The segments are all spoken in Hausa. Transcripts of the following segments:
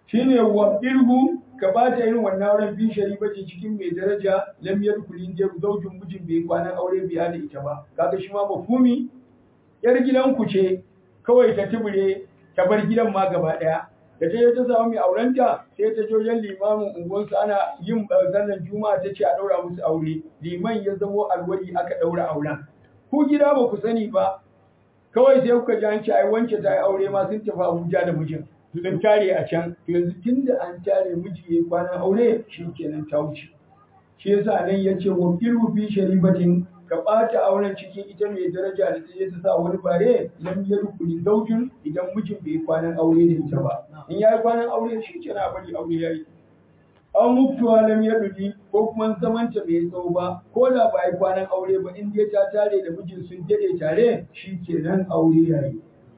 shine wa irgu ka bata irin wannan auren bi sharibati cikin mai daraja lam yadkhulin je zaujin mijin bai kwanan aure biya da ita ba kaga shi ma mafumi yar gidan ku ce kawai ta tubure ta bar gidan ma gaba daya da ta je ta samu mai aurenta sai ta je wajen limamin unguwarsu ana yin sallar juma'a ta ce a daura musu aure liman ya zamo alwali aka daura auren ku gida ba ku sani ba kawai sai kuka ji an ce ai wance ta yi aure ma sun tafi Abuja da mijin sun tare a can to yanzu tunda an tare miji yayi kwanan aure shi kenan ta wuce shi yasa nan yace wa firu fi sharibatin ka ɓata auren cikin ita mai daraja da ta je ta sa wani bare lam yadkhuli zawjun idan mijin bai kwanan aure da ita ba in yayi kwanan aure shi kenan bari aure yayi an mutuwa lam yadudi ko kuma zaman ta bai tsawo ba ko da ba yi kwanan aure ba in dai ta tare da mijin sun dade tare shi kenan aure yayi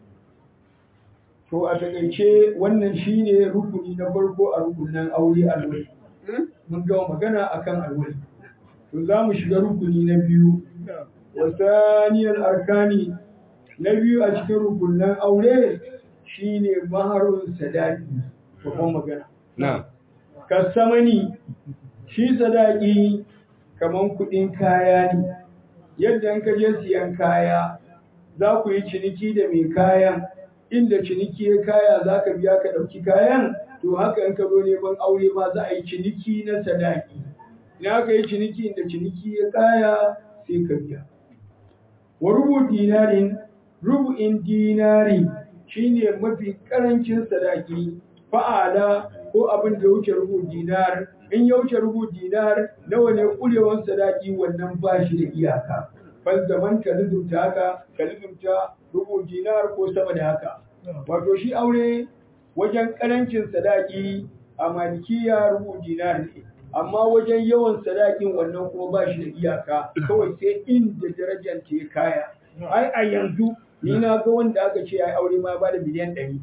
to a takaice wannan shine rukuni na farko a rukunin aure alwali mun gama magana akan alwali to za mu shiga rukuni na biyu wa saniyar arkani na biyu a cikin rukunin aure shine maharun sadaki babban magana na kasamani shi sadaki kaman kudin kaya ne yadda in ka je siyan kaya za ku yi ciniki da mai kayan inda ciniki ya kaya za ka biya ka ɗauki kayan to haka in ka zo neman aure ma za a yi ciniki na sadaki in aka yi ciniki inda ciniki ya kaya sai ka biya wa rubu dinarin rubu'in dinari shine mafi karancin sadaki fa'ala ko abin da ya wuce rubu dinar in ya wuce rubu dinar nawa ne kurewan sadaki wannan ba shi da iyaka ban zaman ka lizumta haka ka lizumta rubu dinar ko sama da haka wato shi aure wajen karancin sadaki a malikiya rubu dinar ne amma wajen yawan sadakin wannan kuma ba shi da iyaka kawai sai inda darajar ta ya kaya ai a yanzu ni na ga wanda aka ce ya aure ma ba da miliyan ɗari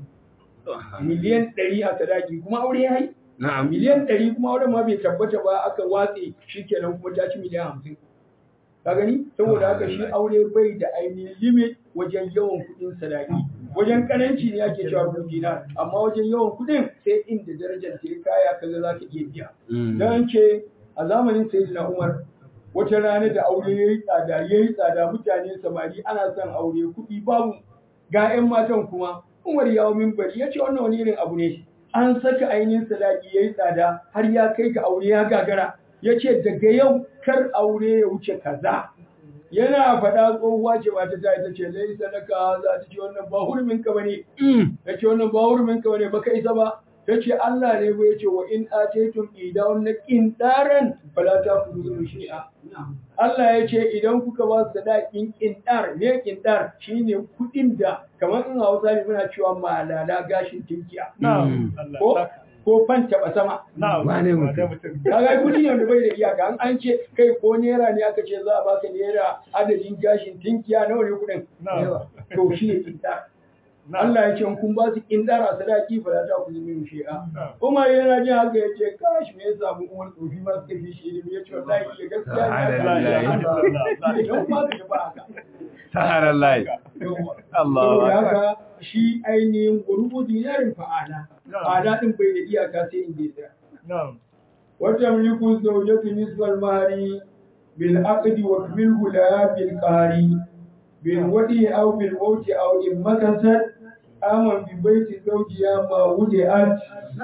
miliyan ɗari a sadaki kuma aure ya yi na'am miliyan ɗari kuma auren ma bai tabbata ba aka watse shi kenan kuma ta ci miliyan hamsin ka gani saboda haka shi aure bai da ainihin limit wajen yawan kuɗin sadaki wajen karanci ne ake cewa rubun dinar amma wajen yawan kuɗin sai inda darajar ta kaya kaga za ka iya biya dan ce a zamanin sayyidina Umar wata rana da aure yayi tsada yayi tsada mutane samari ana son aure kuɗi babu ga 'yan matan kuma Umar ya minbari ya ce wannan wani irin abu ne an saka ainihin sadaki yayi tsada har ya kai ga aure ya gagara ya ce daga yau kar aure ya wuce kaza yana faɗa tsohuwa ce ba ta ta ita ce lai sadaka za ta ce wannan ba hurumin ka bane ta ce wannan ba hurumin ka bane baka isa ba ta ce Allah ne ba ya ce wa in ataytum idan na qindaran fala ta kudu shi'a Allah ya ce idan kuka ba su sadakin qindar ne qindar shine kudin da kamar in Hausa ne muna cewa malala gashin tinkiya ko ko fan taɓa sama. Wane mutum? Kaga kudi ne da bai da iyaka an an ce kai ko naira ne aka ce za a baka naira adadin gashin tinkiya nawa ne kudin? To shi ne kintar. Allah ya ce kun ba su kindar a sadaki fa ta ku zumi shi'a. Kuma yana jin haka ya ce kash me ya samu umar tsofi ma suka fi shi ilimi ya ce wallahi ya gaskiya ne. Don ma ka ba haka. Saharar lai. Allah. Saboda haka shi ainihin gurubu dinarin fa'ala. Fa'ala din bai da iyaka sai inda ya tsaya. Wata mulku zaujatu nisbal mahari bil aqdi wa bil hula bil qari bil wadi aw bil mawti aw in makasat aman bi baiti zawjiya ma wudi'at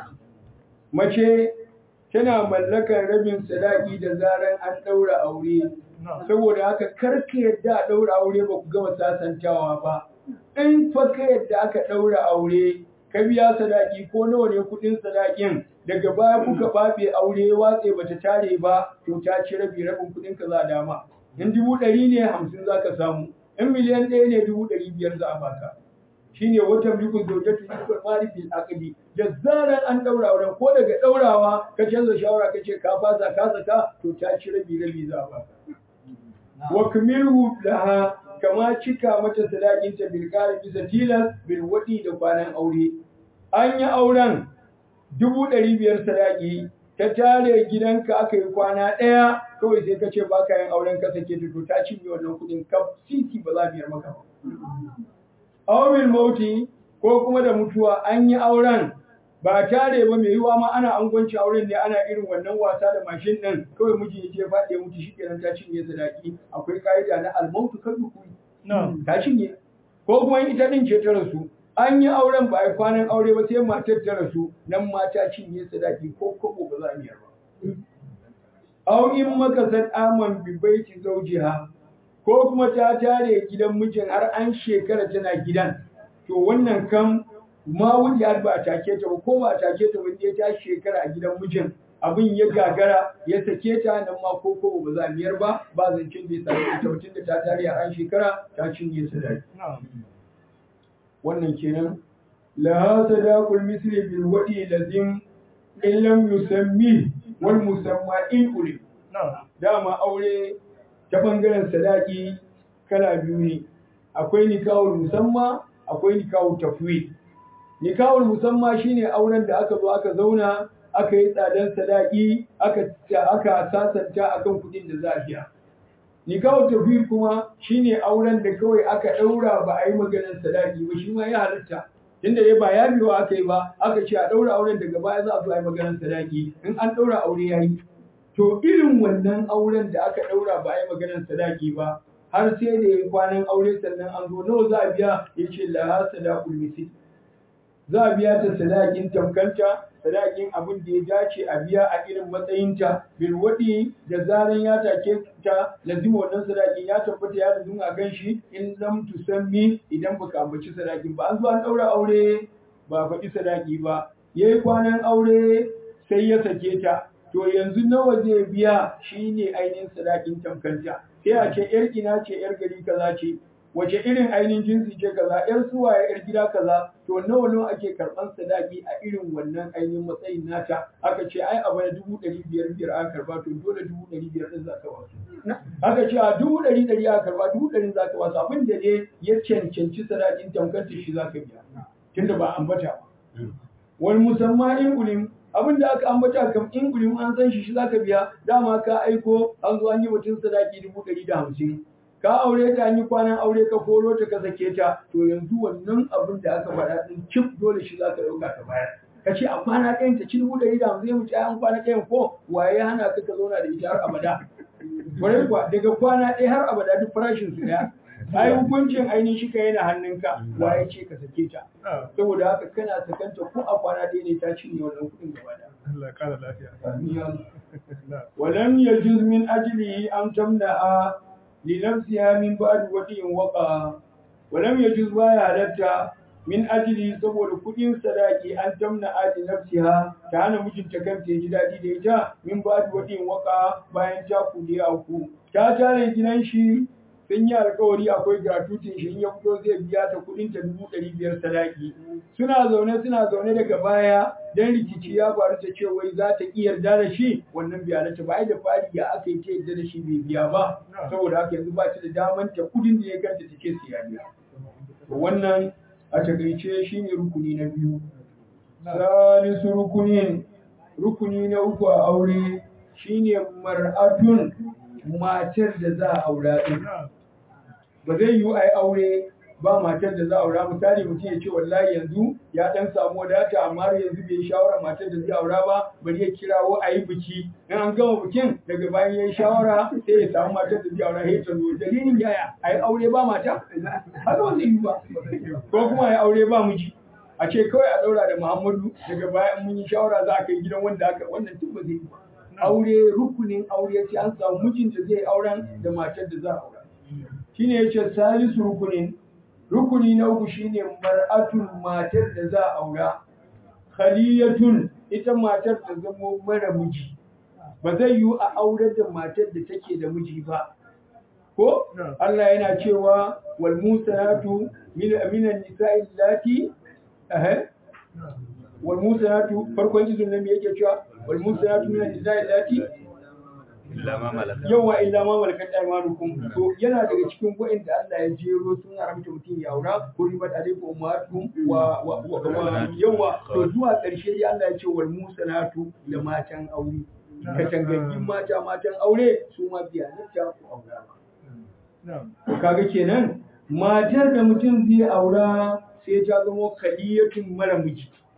mace tana mallakar rabin sadaki da zaran an daura aure saboda haka karka yadda a daura aure ba ku gama sasantawa ba in fa ka yadda aka daura aure ka biya sadaki ko nawa ne kudin sadakin daga baya kuka babe aure watse bata tare ba to ta ci rabi rabin kudin ka za a dama in dubu ɗari ne hamsin za ka samu in miliyan ɗaya ne dubu ɗari biyar za a baka shine wata mulkin zaujatu yusuf mali fil aqdi da zaran an daura auren ko daga daurawa ka canza shawara kace ka fasa ka saka to ta ci rabi rabi za a baka wa kamilu laha kama cika mata sadakin ta bil qari bisa tilas bil wadi da kwanan aure an yi auren dubu ɗari biyar sadaki ta tare gidanka aka yi kwana ɗaya kawai sai ka ce ba ka yin auren ka sake ta to ta cinye wannan kuɗin kaf sisi ba za biyar maka ba. Awil mauti ko kuma da mutuwa an yi auren ba tare ba mai yiwa ma ana angwanci auren ne ana irin wannan wasa da mashin din kawai miji ya je faɗi mutu shikenan ta cinye sadaki akwai ka'ida na almautu kan dukuri ta cinye ko kuma ita din ce ta rasu an yi auren ba a kwanan aure ba sai matar ta rasu nan mata cinye sadaki ko kobo ba za a biyar ba aw in makasat aman bi baiti zawjiha ko kuma ta tare gidan mijin har an shekara tana gidan to wannan kan ma wujiyar ba a take ta ba ko ba a take ta ba sai ta shekara a gidan mijin abin ya gagara ya sake ta nan ma ko ko ba za a biyar ba ba zancin bai sake ita mutum da ta tare a an shekara ta cinye sadaki wannan kenan la sadaqul misli bil wadi lazim in lam yusammi wal musamma in ulim dama aure ta bangaren sadaki kala biyu ne akwai nikahul musamma akwai nikahul tafwid nikahul musamma shine auren da aka zo aka zauna aka yi tsadan sadaki aka aka sasanta akan kudin da za a biya nikahul tafwid kuma shine auren da kawai aka daura ba a yi maganar sadaki ba shi ma ya halatta tunda dai ba ya biyo aka yi ba aka ce a daura auren daga baya za a zo a yi maganar sadaki in an daura aure yayi to irin wannan auren da aka daura ba a yi maganar sadaki ba har sai da ya kwanan aure sannan an zo nawa za a biya ya ce la sadaqul misl za a biya ta sadakin tamkanta sadakin abin da ya dace a biya a irin matsayinta bil wadi da zaran ya take ta lazima wannan sadakin ya tabbata ya lazima a gan shi in lam tusammi idan baka ambaci sadakin ba an zo an daura aure ba faɗi sadaki ba yayi kwanan aure sai ya sake ta to yanzu nawa zai biya shine ainihin sadakin tamkanta sai a ce yar ina ce yar gari kaza ce wace irin ainihin jinsi ce kaza yar suwaye yar gida kaza to nawa nawa ake karban sadaki a irin wannan ainihin matsayin nata aka ce ai a bana dubu ɗari biyar biyar aka karba to dole dubu ɗari biyar ɗin za ka wasu aka ce a dubu ɗari ɗari aka karba dubu ɗari za ka wasu abin da ne ya cancanci sadakin tamkanta shi za ka biya tunda ba ambata ba wani musamman in ulim abin da aka ambata kam in gulim an san shi shi zaka biya dama ka aiko an zo an yi mutum sadaki dubu ɗari da hamsin ka aure ta an yi kwanan aure ka koro ta ka sake ta to yanzu wannan abin da aka faɗa din cif dole shi zaka ɗauka ka bayar ka ce a kwana ɗayan ta ci dubu ɗari da hamsin mu ci an kwana ɗayan ko waye ya hana ka ka zauna da ita har abada kwarai kuwa daga kwana ɗaya har abada duk farashin su ɗaya ai hukuncin ainihin shi ka yana hannunka waye ce ka sake ta saboda haka kana sakanta ko a kwana ɗaya ne ta cinye wannan kuɗin gaba da Allah kara lafiya walam yajuz min ajlihi an tamna'a li nafsiha min ba'd wadi'in waqa walam yajuz baya halatta min ajli saboda kuɗin sadaki an tamna'a li nafsiha ta hana mijinta kanta ya ji daɗi da ita min ba'd wadi'in waqa bayan ta kudi a ku ta tare gidan shi sun yi alkawari akwai gratuitin shi in ya fito zai biya ta kudin ta dubu ɗari biyar sadaki suna zaune suna zaune daga baya dan rikici ya faru ta ce wai za ta iya yarda da shi wannan biya ta ba da fari ya aka yi ta yarda da shi bai biya ba saboda haka yanzu ba ta da daman ta kudin da ya ganta ta ce su ya biya wannan a takaice shine rukuni na biyu salisu rukunin rukuni na uku a aure shine mar'atun matar da za a aura din ba zai yiwu a yi aure ba matar da za a aura misali mutum ya ce wallahi yanzu ya dan samu wadata amma har yanzu bai yi shawara matar da zai aura ba bari ya kirawo a yi biki in an gama bikin daga bayan ya yi shawara sai ya samu matar da zai aura sai ta zo dalilin yaya a yi aure ba mata haka ba zai yi ba ko kuma a yi aure ba miji a ce kawai a daura da muhammadu daga bayan mun yi shawara za a kai gidan wanda aka wannan tun ba zai yi ba aure rukunin aure sai an samu mijin da zai auren da matar da za a aura shine yace salisu rukunin rukuni na uku shine mar'atun matar da za a aura khaliyatun ita matar ta zamo mara miji ba zai yiwu a aurar da matar da take da miji ba ko Allah yana cewa wal musanatu min minan nisa'i allati eh wal musanatu farkon izin nan me yake cewa wal musanatu min nisa'i allati yawa illa ma malakat aymanukum to yana daga cikin wa'inda Allah ya jero sun haramta mutum ya aura kuribat alaykum ummatukum wa wa yawa to zuwa ƙarshe ya Allah ya ce wal musanatu da matan aure katangangin mata matan aure su ma biya ta ku aura to kaga kenan matar da mutum zai aura sai ta zama kaliyatun mara miji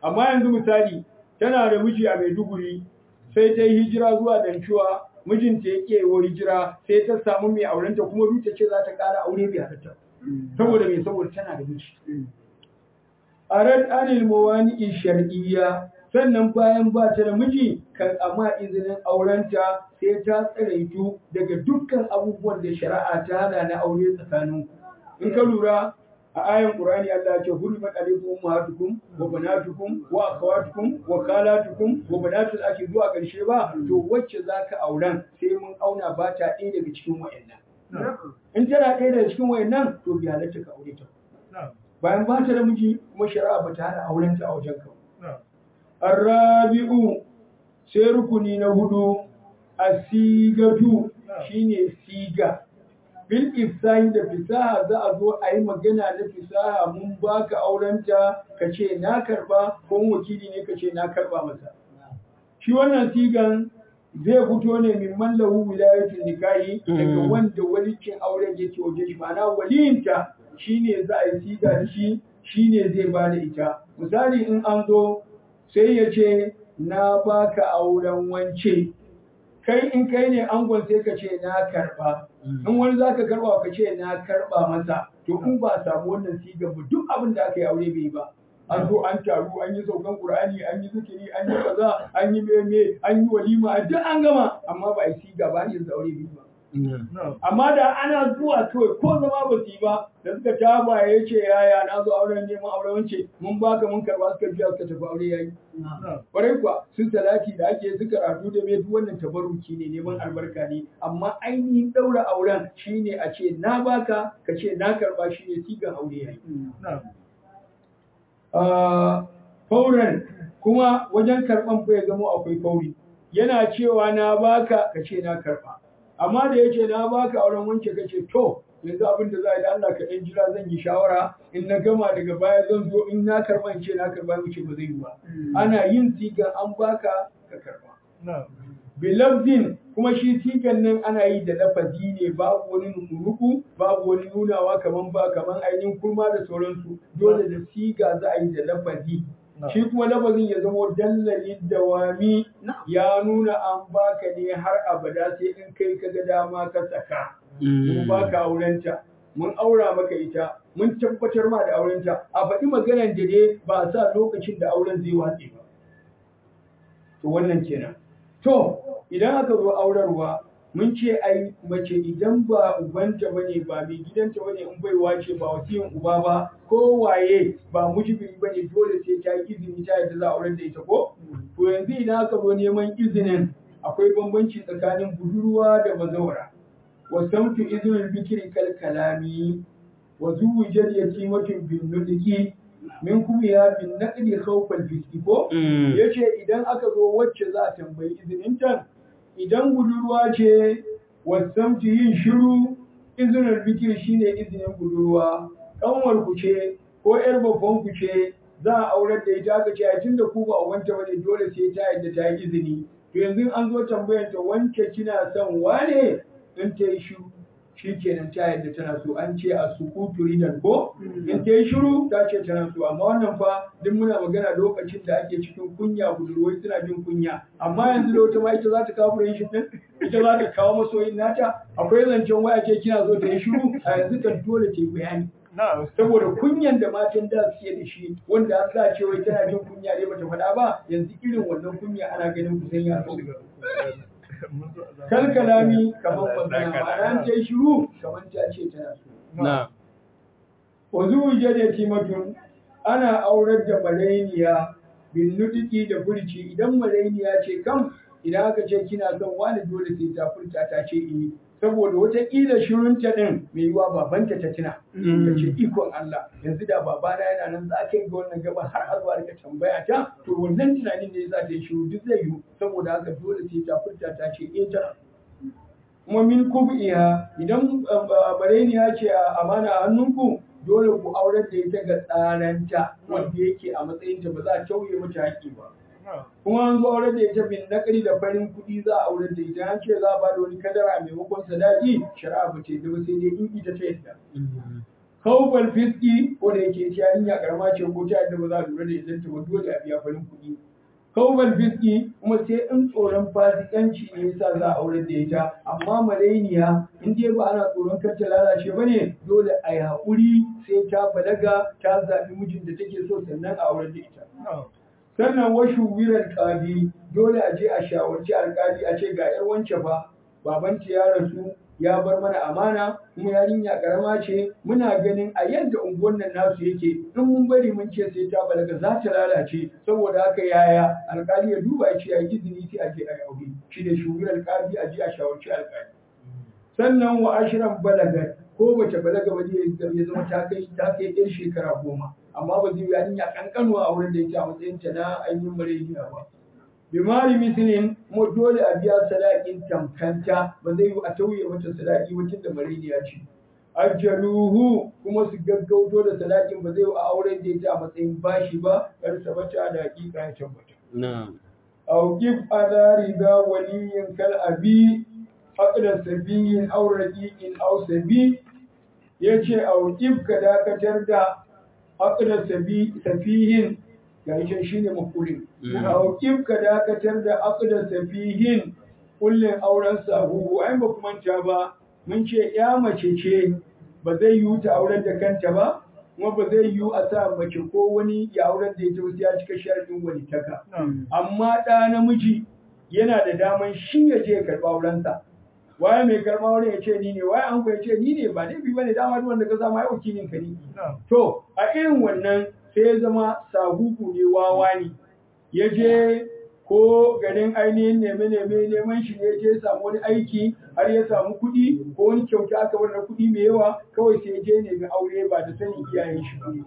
amma yanzu misali tana da miji a Maiduguri sai ta yi hijira zuwa Dancuwa mijinta ya ke wa hijira sai ta samu mai aurenta kuma duk ta ce za ta ƙara aure bai halatta saboda me saboda tana da miji arad anil mawani shar'iyya sannan bayan ba ta da miji kan amma izinin aurenta sai ta tsaraitu daga dukkan abubuwan da shari'a ta hana na aure tsakanin in ka lura a ayan qur'ani Allah ya ce hurimat alaykum ummahatukum wa banatukum wa akhawatukum wa khalatukum wa banatul akhi zuwa karshe ba to wacce zaka auren sai mun auna ba ta ɗaya daga cikin wayannan in tana ɗaya daga cikin wayannan to bi halatta ka aure ta bayan ba ta da miji kuma shari'a ba ta hana auren ta a wajen ka Arrabi'u sai rukuni na hudu asigatu shine siga bil ifsahi da fisaha za a zo a yi magana da fisaha mun baka aurenta ka ce na karba ko wakili ne ka ce na karba masa shi wannan sigan zai fito ne min mallahu wilayatul nikahi daga wanda walicin auren yake waje shi ma'ana waliyinta shine za a yi siga da shi shine zai ba da ita misali in an zo sai ya ce na baka auren wance kai in kai ne angon sai ka ce na karba in wani za ka karba ka ce na karba masa to in ba samu wannan sigar ba duk abin da aka yi aure bai ba an zo an taru an yi saukan qur'ani an yi zikiri an yi kaza an yi meme an yi walima duk an gama amma ba a yi siga ba yanzu aure bai ba amma da ana zuwa kawai ko zama ba su yi ba da suka taba ya ce yaya na zo auren neman auren wance mun baka mun karba suka biya suka tafi aure yayi kwarai kuwa sun salati da ake su karatu da mai duk wannan tabaruki ne neman albarka ne amma ainihin daura auren shine a ce na baka ka ce na karba shine sigan aure yayi fauran kuma wajen karban fa ya zama akwai fauri yana cewa na baka ka ce na karba amma da yace na baka auren wanke kace to yanzu abin da za a yi da Allah ka ɗan jira zan yi shawara in na gama daga baya zan zo in na karba in ce na karba mu ce ba zai yi ba ana yin sigan an baka ka karba bilafzin kuma shi sigan nan ana yi da lafazi ne babu wani nuku babu wani nunawa kaman ba kaman ainihin kurma da sauransu dole da siga za a yi da lafazi shi kuma lafazin ya zama dallalin dawami ya nuna an baka ne har abada sai in kai ka ga dama ka saka mun baka aurenta mun aura maka ita mun tabbatar ma da aurenta a faɗi maganar da dai ba a sa lokacin da auren zai watse ba to wannan kenan to idan aka zo aurarwa mun ce ai mace idan ba ubanta bane ba mai gidanta bane in baiwa ce ba wasiyin uba ba ko waye ba mujibi bane dole sai ta yi izini ta yadda za a aurar da ita ko to yanzu idan aka zo neman izinin akwai bambanci tsakanin budurwa da bazawara wasamtu izinin bikiri kal kalami wa zuwujal yatimatun bin nudiki min kuma ya bin naqdi khawfal fiski ko yace idan aka zo wacce za a tambayi izinin ta idan budurwa ce wasamtu yin shiru izinin bikiri shine izinin budurwa kanwar ku ce ko yar babban ku ce za a aurar da ita aka ce a tunda ku ba wanta bane dole sai ta yadda ta yi izini to yanzu an zo tambayar ta wanke kina son wane in ta yi shiru shi kenan ta yadda tana so an ce a sukutu ridan ko in ta yi shiru ta ce tana so amma wannan fa duk muna magana lokacin da ake cikin kunya budurwai suna jin kunya amma yanzu da wata ma ita za ta kawo friendship din ita za ta kawo masoyin nata akwai zancen waya ce kina so ta yi shiru a yanzu kan dole ta yi bayani saboda kunyan da matan da suke da shi wanda an sa ce wai tana jin kunya ne bata faɗa ba yanzu irin wannan kunya ana ganin kusan ya so kal kalami kamar magana ma'ana ta yi shiru kamar ta ce tana so na wazu da timatun ana aurar da malainiya bin nutiki da furci idan malainiya ce kam idan aka ce kina son wani dole sai ta furta ta ce eh saboda wataƙila shirunta ɗin mai yiwa babanta ta tuna ta ce ikon Allah yanzu da babana yana nan za ka yi ga wannan gaba har a zuwa rika tambaya ta to wannan tunanin ne za ta yi shiru duk zai yiwu saboda haka dole sai ta furta ta ce eh ta kuma min kubiya idan bareniya ce a amana a hannunku dole ku aurar da ita ga tsaranta wanda yake a matsayinta ba za a tauye mata haƙƙi ba kuma an zo aurar da ita bin nakari da farin kuɗi za a aurar da ita an ce za a ba da wani kadara maimakon sadaki shari'a ba ce ba sai dai in ita ta yadda kawfal fiski ko da yake ci yarinya karama ce ko ta yadda ba za a lura da idan ta ba dole a biya farin kuɗi kawfal fiski kuma sai in tsoron fasikanci ne yasa za a aure da ita amma malainiya in dai ba ana tsoron kar ta lalace ba ne dole a yi haƙuri sai ta balaga ta zaɓi mijin da take so sannan a aure da ita sannan washu wirar ƙadi dole a je a shawarci alƙali a ce ga 'yar wance fa babanta ya rasu ya bar mana amana kuma yarinya karama ce muna ganin a yadda unguwar nan nasu yake in mun bari mun ce sai ta balaga za ta lalace saboda haka yaya alkali ya duba ya ce ya izini sai a je a yi aure shi ne shugabar alkali a je a shawarci alkali sannan wa ashiran balagar ko bace balaga ba ya zama ta kai ta kai yar shekara goma amma ba zai yarinya kankanuwa a wurin da yake a matsayin ta na ainihin mareniya ba bimari misilin kuma dole a biya sadakin tamkanta ba zai yi a tauye mata sadaki ba tunda mareniya ce ajaluhu kuma su gaggauto da sadakin ba zai yi a auren da ita a matsayin bashi ba kar sabata da hakika ya tabbata na'am auqif ala riba waliyin kal abi aqda sabiyin aw raqiqin aw sabi yace auqif ka dakatar da aqda sabi safihin gashi shine makulin auqif ka dakatar da aqda safihin kullin auren sahu ai ba kuma manta ba mun ce ya mace ce ba zai yiwu ta auren da kanta ba kuma ba zai yiwu a sa mace ko wani ya auren da ita wasu ya cika sharadin walitaka amma ɗa namiji yana da daman shi ya je ya karɓa aurensa waye mai karɓa auren ya ce ni ne waye an ya ce ni ne ba laifi bane dama duk wanda ka samu ai wakilin ka ne to a irin wannan sai ya zama sahuku ne wawa ne ya je ko garin ainihin neme-neme neman shi ne je samu wani aiki har ya samu kuɗi ko wani kyauta aka bar kuɗi mai yawa kawai sai je nemi aure ba da sanin iyayen shi ba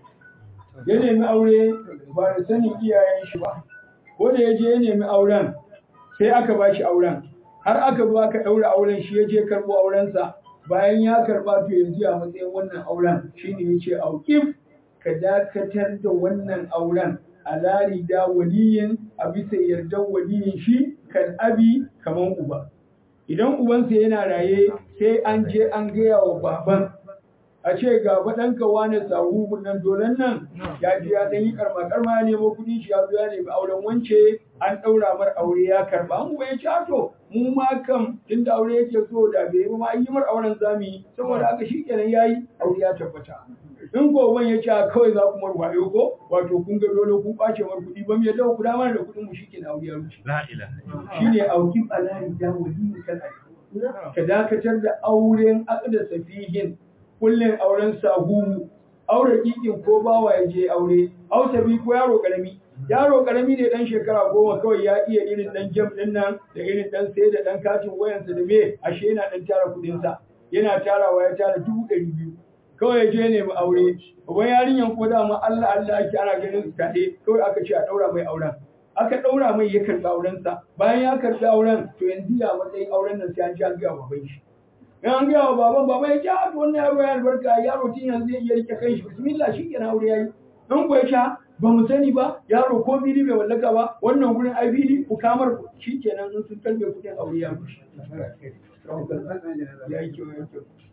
ya nemi aure ba da sanin iyayen shi ba ko da ya je ya nemi auren sai aka ba shi auren har aka zo aka ɗaura auren shi ya je karɓo aurensa bayan ya karɓa to yanzu a matsayin wannan auren shine ya ce auƙif ka dakatar da wannan auren alari da waliyin a bisa yardar waliyin shi kan abi kaman uba idan ubansa yana raye sai an je an gaya wa baban a ce ga ɗanka wane sahu nan dolan nan ya je ya ɗan yi karma karma ya nemo kuɗin shi ya zo ya nemi auren wance an ɗaura mar aure ya karba an ya ce to mu ma kam tunda aure yake so da bai yi ma yi mar auren zamu yi saboda haka shikenan yayi aure ya tabbata in goban ya ce kawai za ku mar wayo ko wato kun ga dole kun ɓace mar kuɗi ba mu yadda ku damar da kuɗin mu shike na aure ya wuce la ilaha shine auki alani da wali kan ka dakatar da auren aqda safihin kullin auren sahu aure kikin ko bawa ya je aure au sabi ko yaro karami yaro karami ne dan shekara goma kawai ya iya irin dan jam din nan da irin dan sai da dan katin wayansa da me ashe yana dan tara kudin sa yana tarawa ya tara dubu ɗari biyu kawai ya je ne mu aure uban yarinyan ko dama Allah Allah ake ana ganin su kaɗe kawai aka ce a ɗaura mai auren aka ɗaura mai ya karɓi aurensa bayan ya karɓi auren to yanzu ya matsayin auren nan sai an ji an gaya wa baban shi in an gaya wa baban baban ya ce a to wannan yaro ya albarka yaro tun yanzu zai iya rike kan shi bismillah shi kenan aure yayi in ko ya sha ba mu sani ba yaro ko fili bai wallaka ba wannan gurin ai fili ku kamar shi kenan in sun karbe kuɗin aure ya rushe ya yi kyau ya yi kyau